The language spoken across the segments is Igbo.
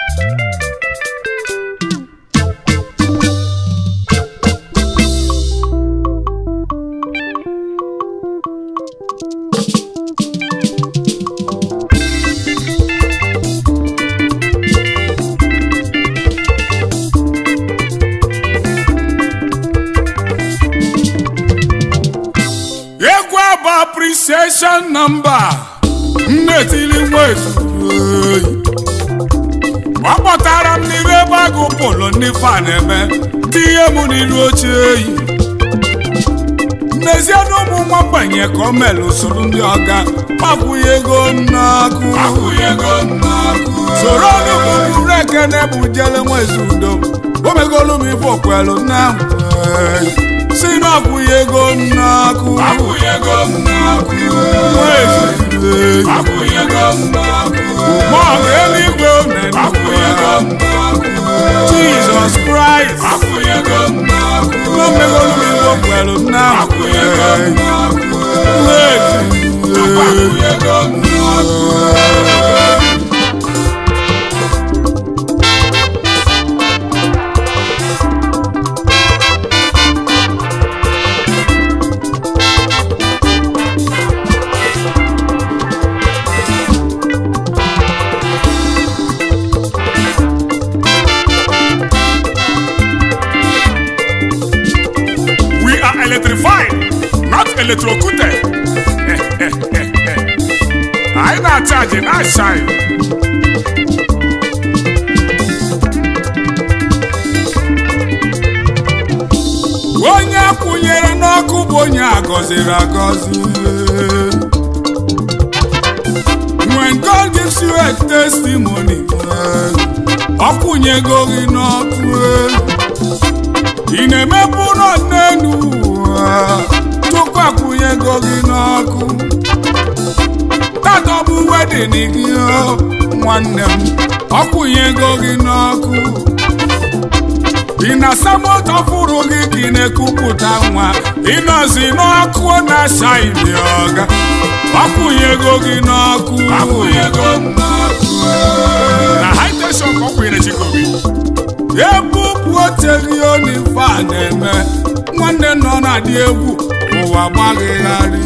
egwu abụ appreciation nọmba nnetili nwa ezuru oyi ọ kpọtara m n'iru ebe agụ polo ndị fa na-eme tinye m n'iru oche oyi n'ezie na ụmụ nwa mgbanye ka o mere usoro ndị ọga akwụghị ego nnakụ soro ọnụbụrụ ekene bụ jele nwa ezudo o megolu m ife okwelu na si na akwụghị ego nnakụ nwa ezudo ma ọ bụ eluigwe jizọs kraịst o megolu m ife okwelu na nwa ezudo We are electrified, not electrocuted. Anyị na-achaji na-ashine. Onye akwụnyere n'ọkụ bụ onye agọziri agọzi. When God gives you a testimony, ọ kwụnyego gị n'ọkụ. ị na-emepe ụlọ n'elu ụwa tupu akwụnyego gị n'ọkụ tata ọ bụ wedin gị o, nwanne m ọkwụnyego gị n'ọkụ ị na-asa moto fụrụ gị ka ị na-ekupụta nwa ịnọzi n'ọkụ na-acha ili ọga ọkwụnyego gị n'ọkụ na high tension ka ọ kwụnyere chikobi ebupụ oterioni fa na-eme nwanne nọ na-adị egwu ụwa gbaghịgharị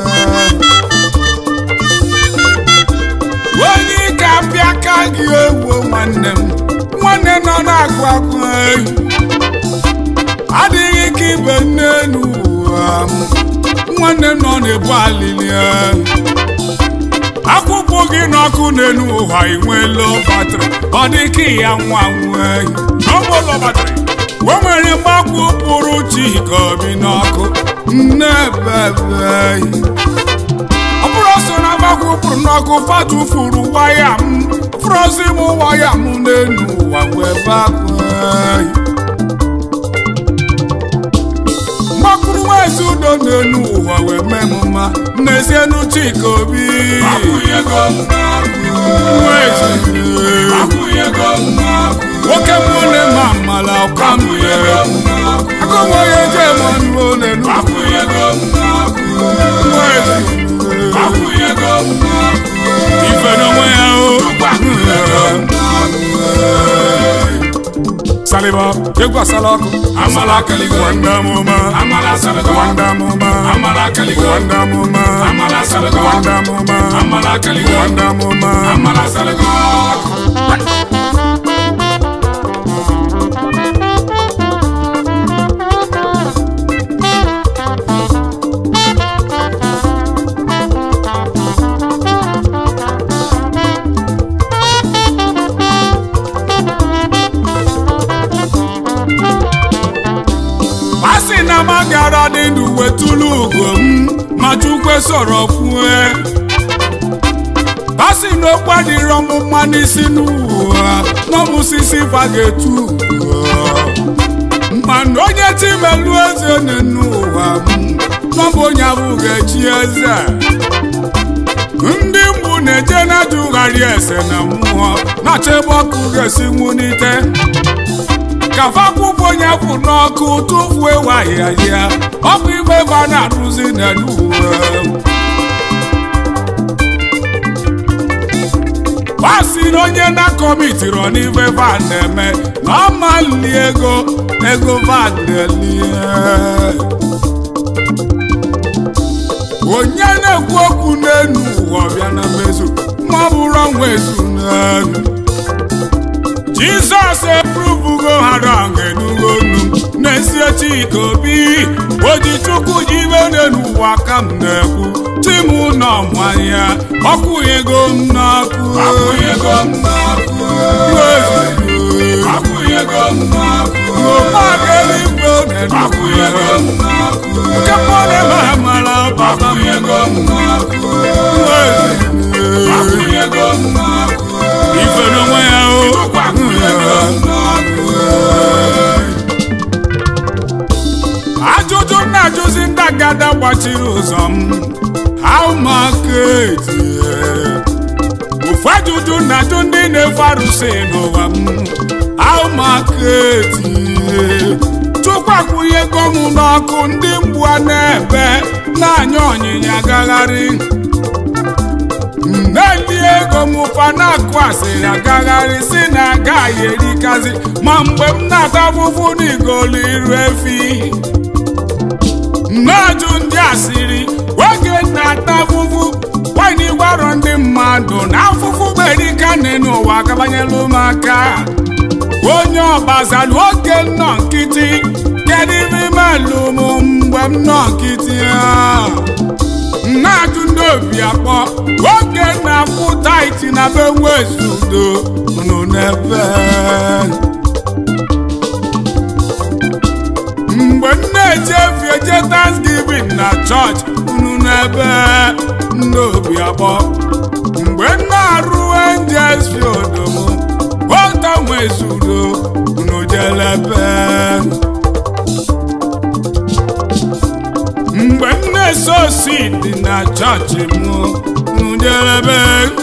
onye ike apịa aka gị egwu nwanne m nwanne nọ na-agụ agụ ehi adịghị ka ibe nne n'ụwa m nwanne nọ na-ebu alili ehi akwụkwọ gị n'ọkụ n'elu ụwa inweelo batrị ọ dị ka ya nwa nwee n'ọgbọlọ batrị o nwere mgbakwu pụrụ chi ka obi n'ọkụ nne bebe ọ bụrụ so na mgbakwu pụrụ n'ọkụ fatufuru waya m frozi m waya m n'elu ụwa wee bakwe mgbakwuru nwezi udo n'elu ụwa wee mee m mma n'ezie n'uche ka obi Nwezi. nwoke mbụ na-eme amala ọka m agụmọ ya eje mmanụ olelu Nwezi. ife n'onwe ya o saliba egwu asala ọkụ Amala kaligo. wanda mụma Amala salago. wanda mụma Amala kaligo. wanda mụma Amala salago. wanda mụma Amala kaligo. wanda mụma Amala salago. a sị na m agara dị ndụ wetụlụ ugo m ma chukwe sọrọ kwue a sị na okwu adịrọ m mma n'isi n'ụwa n'ọmụsisi vagetu mana onye timelu eze n'ụwa m n'ọbụ onye abụghị echi eze ndị mbụ na-eje na-ajụgharị ese na mmụọ na-achọ ebe ọkụ ga-esi nwunite ka fakwụkwọ onye kwụ n'ọkụ tụfuo wahịa ya ọ bụ ibe ebe a na-arụzi n'elu uwe ọ sị na onye na-akọmitiri n'ife van na-eme na ọ mali ego ego van na-elie onye na-ekwu okwu n'elu ụwa ọbịa na mmezu ma ọ bụrụ ọnwa ezu n'elu jizọs epurubugo ha rọng enugo nu n'ezie chika obi oji chukwu ji ibe n'elu ụwa ka m na-ekwu tim nọ mmanya ọkwụghego m n'ọkụ Akwụnyego m n'ọkụ. Akwụnyego m n'ọkụ. ụmụageligbo Akwụnyego m n'ọkụ. kepọlema mara baba m Akwụnyego m n'ọkụ. Akwụnyego m n'ọkụ. ife n'onwe ya o Akwụnyego m n'ọkụ. ajụjụ na-ajụzi ndị agada gbachiri ụzọ m how market ofu ajụjụ na-ajụ ndị na-efe arụsị n'ụwa m how market chukwu akwụnyego m n'ọkụ ndị mgbu a na-ebe na-anya ọnyịnya agagharị na-eli ego m ụfa na-akụ asịrị agagharị si na agaghị erikazi ma mgbe m na-ata afụfụ n'igolu iru efi na-ajụ ndị asịrị oge na-ata afụfụ nwanyị gwarọ ndị mmadụ na afụfụ gberika n'ụwa akabanyela ụmụaka onye ọbaza na oge nnọ nkịtị kedu ife imelụ m mgbe m nọ nkịtị a na-ajụ ndị obi akpọ oge na-akwụ taiti na be nwezudo nụ n'ebe mgbe m na-eje efi eje thanksgiving na chọọchị unu n'ebe ndị obi akpọ mgbe m na-arụ angels field m ota nwezudo unu jelebe mgbe m na-ese osi dị na chọọchị m njelebe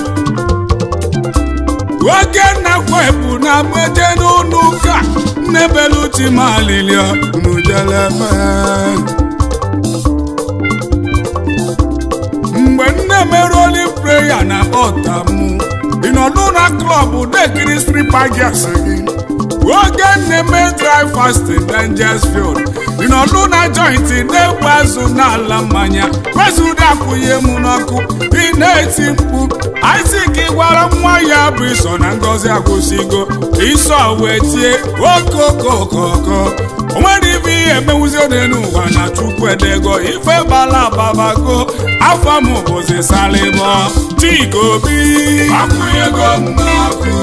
oge na-kwepụ na mmeje n'ụlọ ụka nnebeluti malilia njelebe mgbe m na-emerụ oli preya na ọta m ịnọdụ na klọb dekiri stripa gas gị oge na-eme dry fasting dangers field ịnọdụ na jointi na-egbu azụ n'ala mmanya wezuda akwụnye m n'ọkụ ị na-eti mkpu Isaac gwara nwa ya bụ iso na ngozi akwụsịgo iso wee tie okokokoko o nwere ife ihe emenwuzi n'elu ụwa na chukwu edego ife bala ababago afọ m bụzi salịbọ chika obi Akwụnyego m n'ọkụ.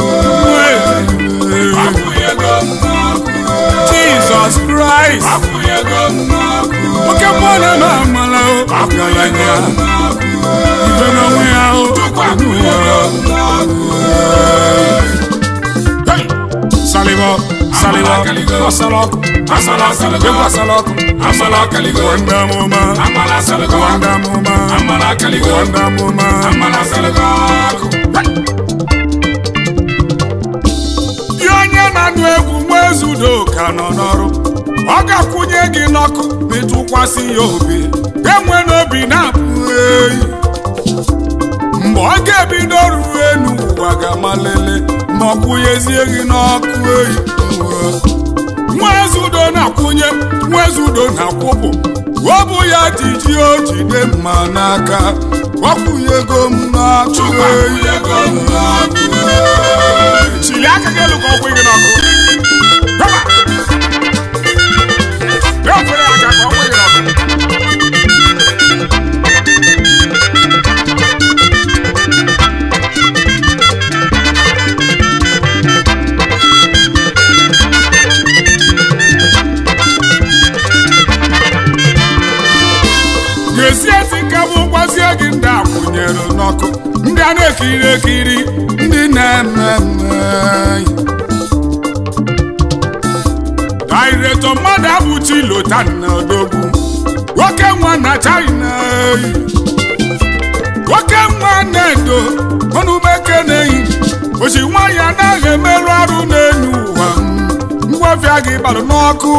Akwụnyego m n'ọkụ. Jesus Christ Akwụnyego m n'ọkụ. oke mmụọ na-eme amala o ọgaranya ife n'onwe ya o Akwụnyego m n'ọkụ. Hey! salịbọ salịbọ ọsala ọkụ Amala asalago. egwu asala ọkụ Amala akaligo. wanda mụma Amala asalago. wanda mụma Amala akaligo. wanda mụma Amala asalago. dị onye na-anụ egwu nwa ezudo ka nọ n'ọrụ ọ ga-akwụnye gị n'ọkụ metụkwasị ya obi enwe n'obi na-apụ eyi mgbe ọ ga-ebido ruo enu ụwa ga-amalele ma ọ kwụnyezie gị n'ọkụ eyi nwa ezudo na-akwụnye nwa ezudo na-akwụpụ ọ bụ ya ji ji o jide mma n'aka ọ kwụnyego m n'ọkụ eyi Akwụnyego m n'ọkụ. chili aka gị elu ka ọ kwụ gị n'ọkụ Hapa! Ya ofere aka ka ọ kwụ gị n'ọkụ ga-esi esi nke bụ gwazie gị ndị akwụnyere n'ọkụ ndị a na-ekiri ekiri ndị na-eme mme daireto mmadụ abụchi lotan na odogwu nwoke nwa na china nwoke nwa na-edo ọnụmeke na-eyi ochi nwaanyị anaghị emerụ arụ n'elu ụwa ngwafịa gị balụ n'ọkụ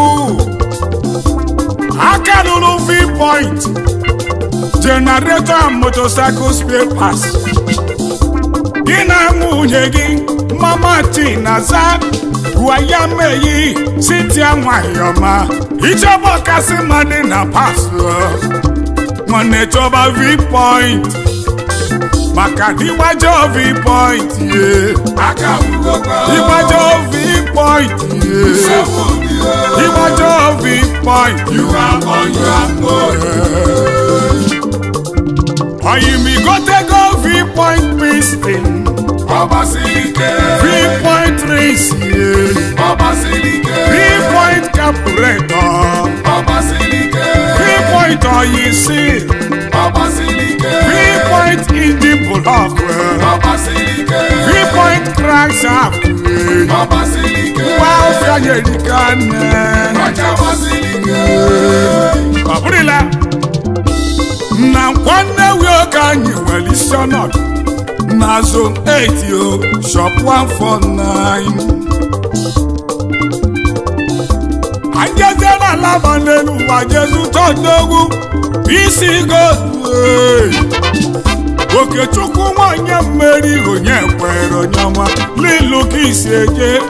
aka lụrụ v-point generator and motorcycle spare parts gị na nwunye gị mama chinaza gwa ya meyi sitia nwayọma ichọba kasị mma dị na pasụ nwanne chọba v-point maka na ịgbajọ v-point ye aka ugokwa ịgbajọ v-point ye nsogbu dị ịgbajọ v-point you are on your own oyimigotego v-point piston ọgbasiri ike v-point race ye ọgbasiri ike v-point carburetor ọgbasiri ike v-point oyisi ọgbasiri ike v-point engine block ọgbasiri ike v-point crankshaft ọgbasiri ike wa ofia yerika nne ọcha gbasiri ike ọ bụrụla na nwanne wioke anyị nwere isi ọnọdụ na zone 8 o shop 149 anyị ezie na alaba n'elu ụwa jezu tọdogwu isi godu okechukwu nwanyị mmeri onye kwere onye ọma n'ilu ka isi eje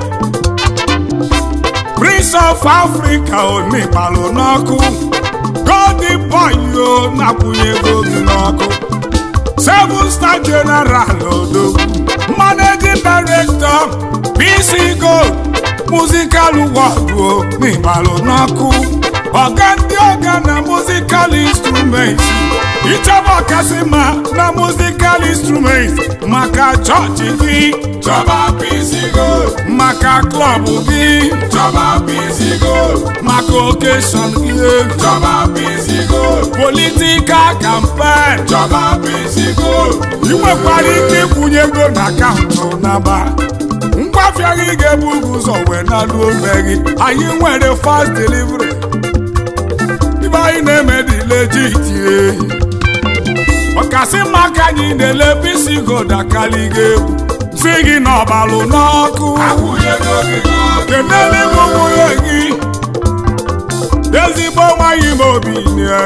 prince of africa onigbalụ n'ọkụ golden boy o na-akwụnye ego gị n'ọkụ seven star general odogwu managing director pc gold musical world o n'igbalụ n'ọkụ ọga ndị ọga na musical instruments ịchọba kasị ma na musical instruments maka chọọchị gị chọba pisi gold maka klọb gị chọba pisi gold maka okeshọn gị chọba pisi gold politikal kampen chọba pisi gold ị nwekwara ike ịkwụnye ego na akaụntụ naba ngwafịa gị ga-ebu ụzọ wee nalu ome gị anyị nwere fast delivery ibe anyị na-eme dị legit ehi ọkasị mma ka anyị na-ele bisi gold akali gị egwu si gị n'ọbalụ n'ọkụ akwụnyego gị n'ọkụ kenele m nwunye gị ezigbo nwanyị m obi nye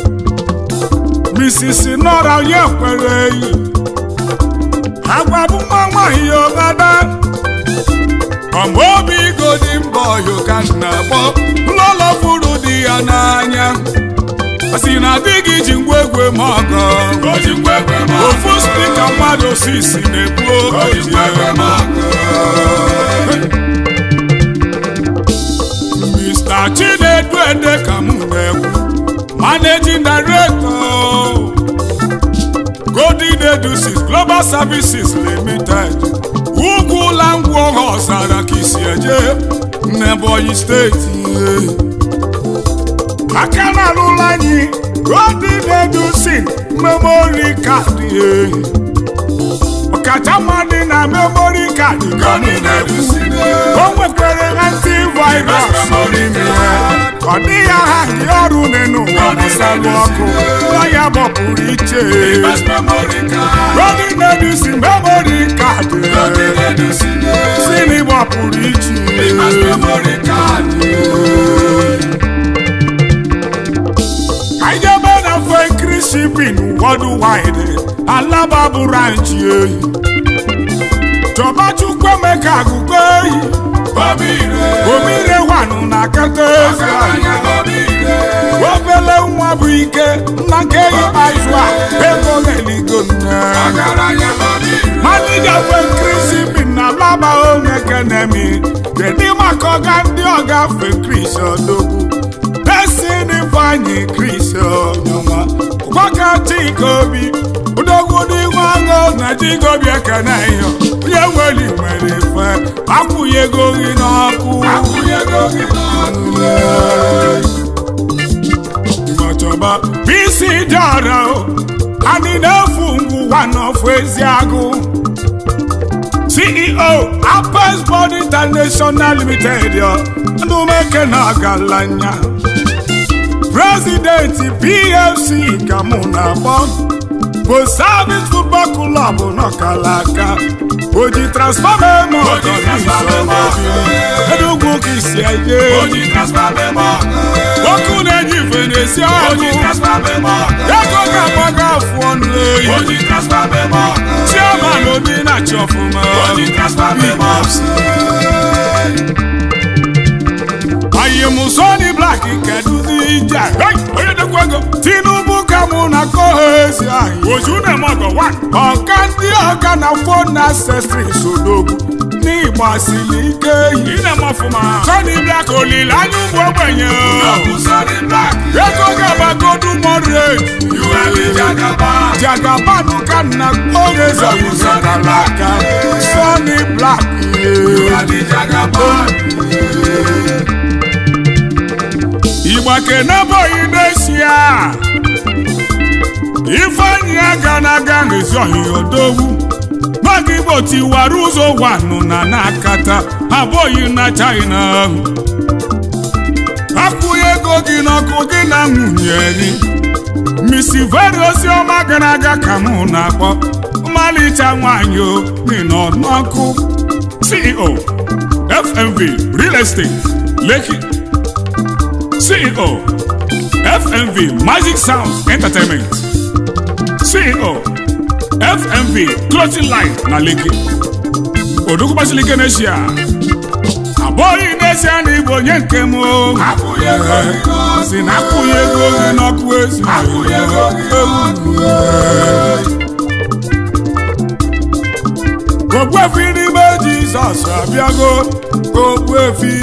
misisi nọra onye kwere eyi agwa bụ nwa nwanyị ogada ọma obi godi mbọ yoka na-akpọ lọlọ furu di ya n'anya ọ sị na di gị ji ngwa egwe m ọgọ o ji ngwa egwe m ofu spika mmadụ sisi na-ebu o ji ngwa egwe m Mr. Chinedu Ede ka m na-ekwu Managing Director Golden Edusis Global Services Limited Ugwu Langwu ọha ọzara ka isi eje n'Ebonyi steeti aka na alụla anyị Golden Edusin Memory Card ọkacha dị na memory card Gọni na-edusine o nwekwara antivirus n'ime ya ọ dịghị aha ndị ọrụ n'enu ụwa gbasalụ ọkụ nwa ya gbapụrụ iche Best memory card Gọni na-edusi memory card Gọni na-edusine sini gbapụrụ iche Best memory card anyị ebe na fekri shipin worldwide alaba bụ ranchi ehi chọba chukwu emeka agụgo ehi Obire omire wanụ na kata eze Ọgaranya obire obele nwa bụ ike nna nke ikpeazụ a ego na-eligo nne Ọgaranya obire manija fekrisi bi na laba onye kenemi kedu maka ọga ndị ọga fekris odogwu desini fanyi kris onyoma gwaka chika obi odogwu dị nwago na chika obi ekene iyo ihe nwere nwere fe akwụghị ego gị n'ọkụ Akwụnyego gị n'ọkụ Ngọchọba bisi dị ọra o anyị na-efu ngwụwa n'ọfụ ezi agụ CEO Apes Body International Limited yo ndụmeke na ọgaranya President PFC ka mụ na-akpọ bụ Service Football Club n'ọkalaka oji transfọma eme ọgọ n'isi Enugwu ka isi eje O ji transfer memo ọkụ na-enye ife esi ọgụ ego ga-agbaga afụ ọnụ eyi chairman obi na-achị ọfụma anyị mụ Sony Black kedụzi ije onye dekwa ego Tinubu ka mụ na kohezi anyị oju na-eme ọgọ ọka ndị ọka na fon ancestry sodogwu n'ịgba siri ike yi Sony Black olileanya ụmụ ogbenye ego ga-agbagodu moderate jagabanụ ka nna kohezi ọyụzarala aka Sony Black igbakenebụghị n'esia ifeanyị aga n'aga n'ezi ọhịa odogwu n'oge igbo tiwara ụzọ wanụ na n'akata abụghị na china akwụghị ego gị n'ọkụ gị na nwunye gị misi veri oziọma gara aga ka mụ na-akpọ mmalịcha nwanyị o nọ n'ọkụ ceo fmv real estate lekki CEO FMV Magic Sound Entertainment CEO FMV Clothing Line na Lekki Odukwubasịlike n'Eshia abụghị n'ezie na Igbo onye nke m si na akwụghị ego gị n'ọkụ ezi Ogbuefi n'ime Jizọs abịago Ogbuefi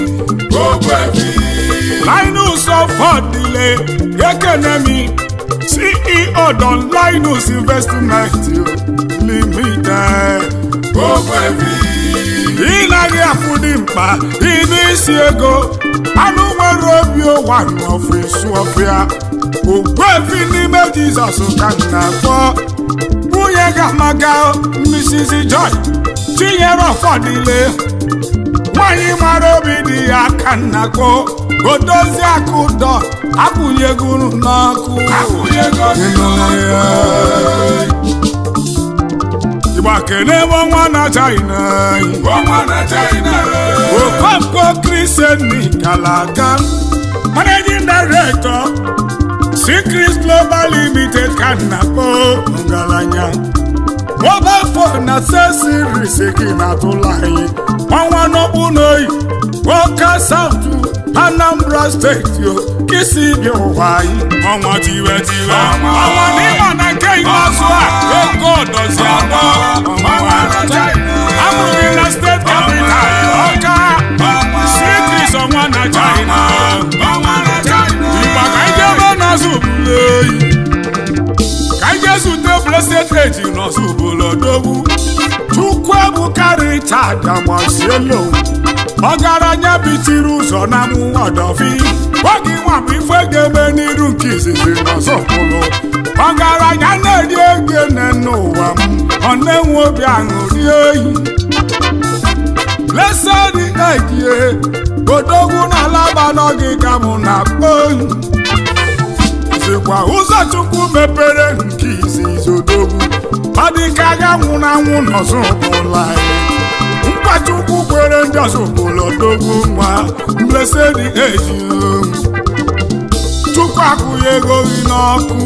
Linus Ọfọdịle Ekenemi CEO Don Linus Investment Limited. Ị naghị afụ dị mkpa ịdị isi ego anụ nwere obi ụwa n'ọfịs ọfịa Ogbuefi n'ime Jizọs ka m na-akpọ nwunye ga-amaga Mrs. Joy Chinyere Ọfọdịle nwanyị mara obi dị ya ka nnakpo odozi akụ ụdọ akwụnyegoro n'ọkụ igba kene ọnwa na china okonkwo kristiani kalaka managing director Secret Global Limited ka nnakpo ngalanya mobile phone na accessories gị na-atụla anyị ọnwa n'okpu n'oyi Nwoke South Anambra steeti o kisi bi ụwa anyị ọnwa tiwe tiwe ọnwa n'ịma na nke ikpeazụ a ego dozi abụọ amụrụ gị na steeti capital Ọka Secret ọnwa na China Igba ka anyị jebe n'ọzọ bụrụ oyi ka anyị jee zute blessed age n'ọzọ bụrụ odogwu Chukwuebuka Richard Amasielo ọgaranya bitiri ụzọ na mụọdọfi oge nwa bụ ife ga-eme n'iru nke izizi n'ọzọpụrụ ọgaranya na-eri ego nne n'ụwa m ọ na-enwe obi aṅụrị oyi lesedi ejie odogwu na alaba n'ọgịga mụ na oyi zikwa ụzọ chukwu mepere nke izizi odogwu ọ dị ka agha nwụrụ anwụ n'ọzọpụrụ anyị mkpachukwu kwere ndị ọzọ obodo dogwu nwa mlesedi eji chukwu akwụghị ego gị n'ọkụ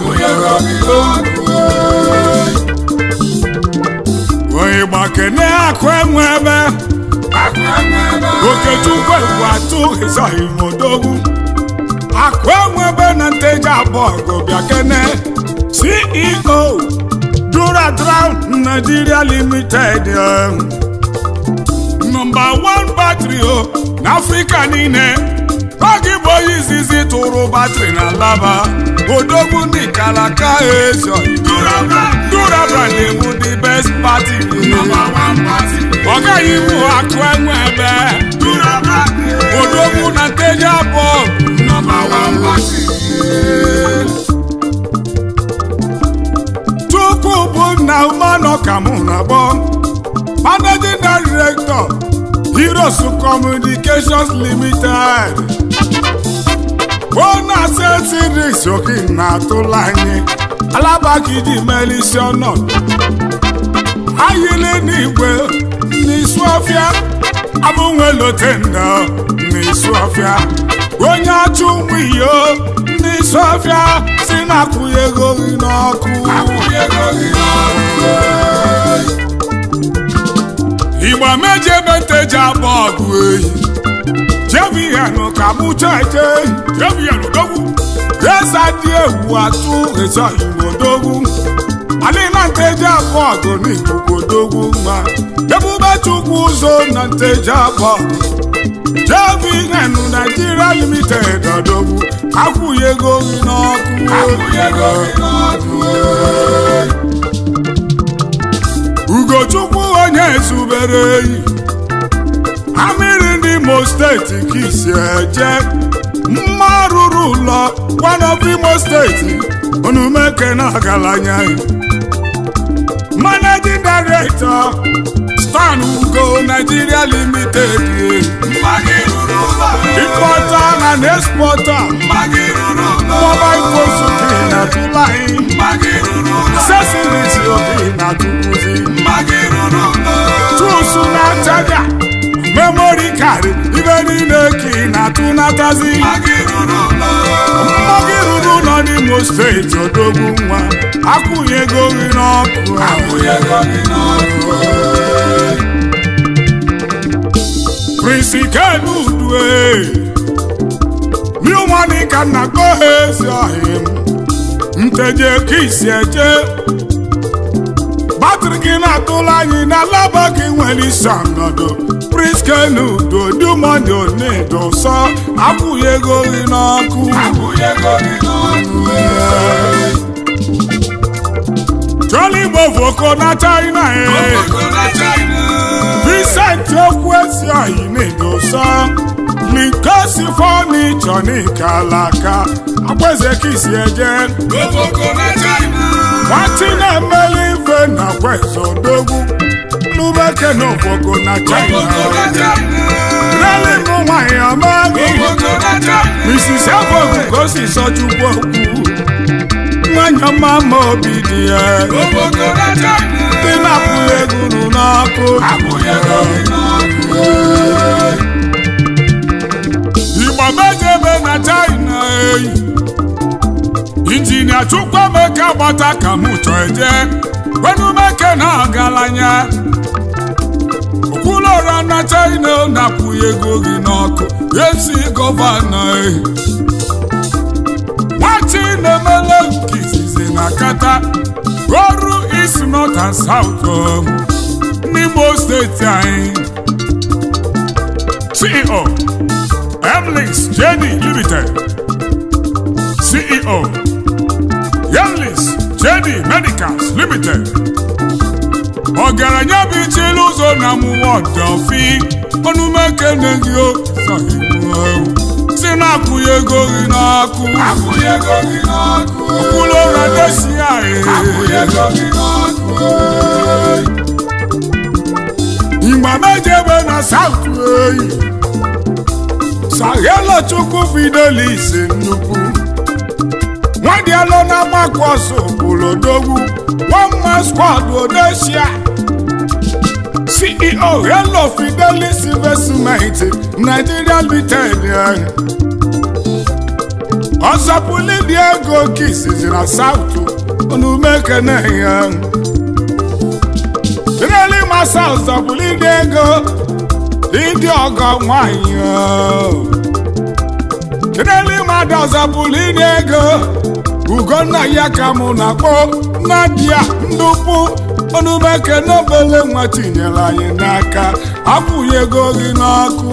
onye gbakene akụ enwe ebe okechukwu egwu atụ ịzọghị modogwu akụ enwe ebe na nteji abụọ gụbịa kene ceo duradrown nigeria limited nọmba 1 batrị o n'afrịka niile oge bụ onye izizi tụrụ batrị na laba odogwu ndị kalaka ezo durabra na-ebu the best party ọ gaghị ibu akụ enwe ebe odogwu na nteji abụọ chukwu bụ nna umanọ ka mụ na-akpọ managing director heroes communications limited ona setiris oke na-atụla anyị alabakiji melisi ọnọ ayile n'igwe n'isu ọfịa abụnwe lotenda n'isu ọfịa onye achụ nwiyo sọfịa si na-akwụnye ego gị n'ọkụ igba meji ebe nteji abụ ọgụ ehi jebiyanụ ka mụ cheche jebiyanụ dogwu eza dị egwu atụ ịchọ igbo dogwu alịna nteji abụ ọgụ n'ikuku dogwu mma ebube chukwu ụzọ na nteji abụ ọgụ JVN Nigeria Limited ọdọgwu akwụnye ego gị n'ọkụ Ugochukwu onye ezubere eyi amịrị ndị Imo steeti ka isi eje mma rụrụ ụlọ of Imo steeti onumeke na ọgaranya Managing Director Stan Ugo Nigeria Limited importer and exporter mobile phones oke na July accessories oke na Tukuzi tools na charger memory card ibe niile ka ị na-atụnatazi mmagị ruru ụlọ n'Imo steeti odogwu nwa akwụnye ego gị n'ọkụ Prince Ikenudue new money ka nna kpọ ha ezi ọhịa m nteje ka isi eje batrị gị na-atụla anyị na laba gị nwere isi ọnọdụ Prince Kenudo dumoni onedo sọ akwụghị ego gị n'ọkụ Jolly Bovoko na China Vincent okwu ezi ọhị na-edosa Linkosi fọnichọ n'ikalaka agbeze ka isi eje nwatị na-emeli ife na kweze odogwu n'ubeke na ofoko na China relinụ nwanyị ọma Mrs. Efogu ka o si sọ chukwu okwu nwanyị ọma ma obi dị ya ndị na-apụghị egwuru n'ọkụ igbo mejebe na China eyi injinia Chukwuemeka gbata ka mụ chọọ eje wenumeke na ọgaranya okwulụra na China na-akwụghị ego gị n'ọkụ esi gọvanọ ehi nwachi na-emele nke izizi na kata goru East North and South n'Imo steeti anyị CEO Emlins JD Limited CEO Yemlis JD Medicals Limited ọgaranya bụ ichili ụzọ na mụwa ọdọfi ọnụmekene gị si na-akwụghị ego gị n'ọkụ okpuru ụra desi igba mejebe na South eyi Saghelo Chukwu Fidelis nnukwu nwadialụ na-agbakọ ọsọ obolodogwu one man squad Odesia CEO Hello Fidelis Investment Nigeria Limited ọzọpụli dị ego kisizi na South onumekene ya Reli masa ọzọpụli dị ego ịdị ọgọ nwanyị Reli mmadụ ọzọpụli dị ego Ugonna ya ka mụ na-akpọ Nadia ndụpụ onumeke n'obele nwa tinyere anyị n'aka akwụghị ego gị n'ọkụ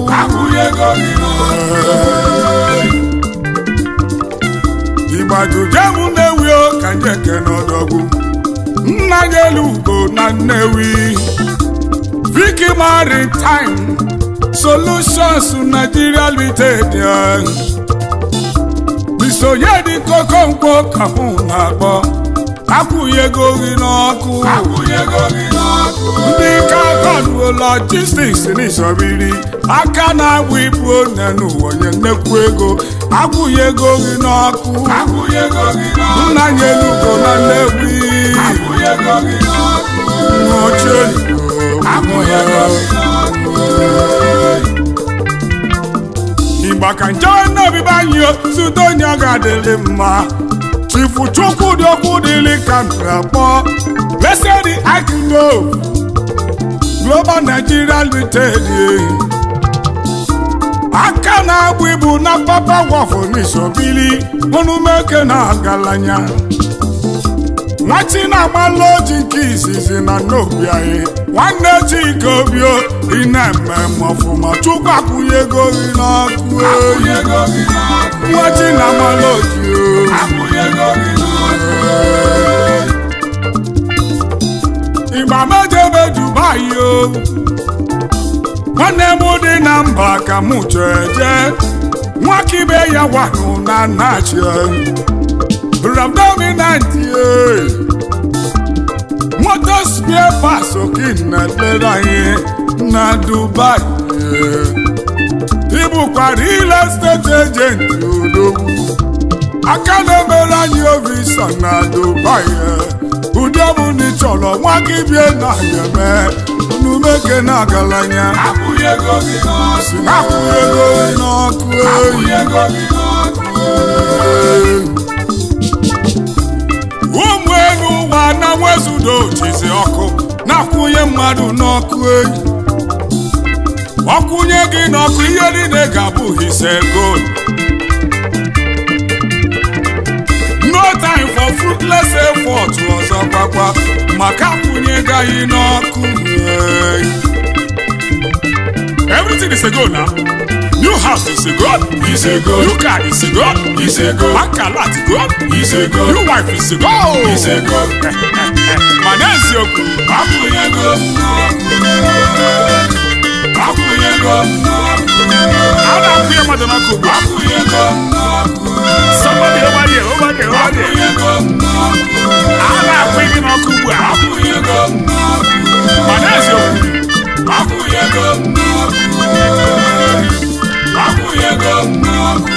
igbajujem Nnewi o ka njeke n'ọdọgwu nna gị elu ugo na Nnewi Viki Maritime Solutions Nigeria Limited bisonye dị kokonkwo ka mụ na-akpọ akwụghị ego gị n'ọkụ ndị kagonuo logistics n'ịsọbiri aka na-agba ibu one n'ụwa onye nnekwu ego akwụghị ego gị n'ọkụ nna nye elugo na Nnewi ochie igba ka nje obibi anyị zute onye ọ ga-adịrị mma chifu chukwu dị okwu dịrị ka akpọ lesedi akino global nigeria limited aka na-agba ibu na papa wọfụ n'isobili monumeke na agalanya nwati na-amalụ oji nke izizi na n'obi anyị nwanne chike obio ị na-eme ọfụma chukwu akwụnye ego gị n'ọkụ eyi nwati na-amalụ oji ịgba mejebe dubai o nwanne m dị na mba ka mụ jeje nwakibe ya wanụ na nachi rabdominant moto spare parts okin na-elere anyị na dubai ịbụkwa real estate agent odogwu aka na-emere anyị ovisa na dubai ụdị ọbụla ị chọrọ nwa gị bie na ya eme unumeke na agalanya akwụghị ego gị si n'ọkụ na akwụghị ego gị n'ọkụ akwụghị eyi ego gị n'ọkụ ụmụ elu ụwa na nwezudo jizi ọkụ na-akwụnye mmadụ n'ọkụ eyi ọkwụnye gị n'ọkụ ihe niile ga-abụ hise gold no time for fruitless effort ọzọ gbagba maka akwụnye gaghị n'ọkụ eyi everything is a goal now new house is a goal Is a goal. new car is a goal Is a goal. bank alert goal Is a goal. new wife is a goal Is a goal. mana eziokwu akwụghị ego m n'ọkụ akwụghị ego m n'ọkụ a na-akwụ ya mmadụ n'ọkụ ugbu a akwụghị ego m n'ọkụ somebody over there over there over akwụghị there ego m n'ọkụ a na-akwụ gị n'ọkụ ugbu a akwụghị ego m n'ọkụ mana eziokwu akwụghị ego m n'ọkụ akwụghị ego m n'ọkụ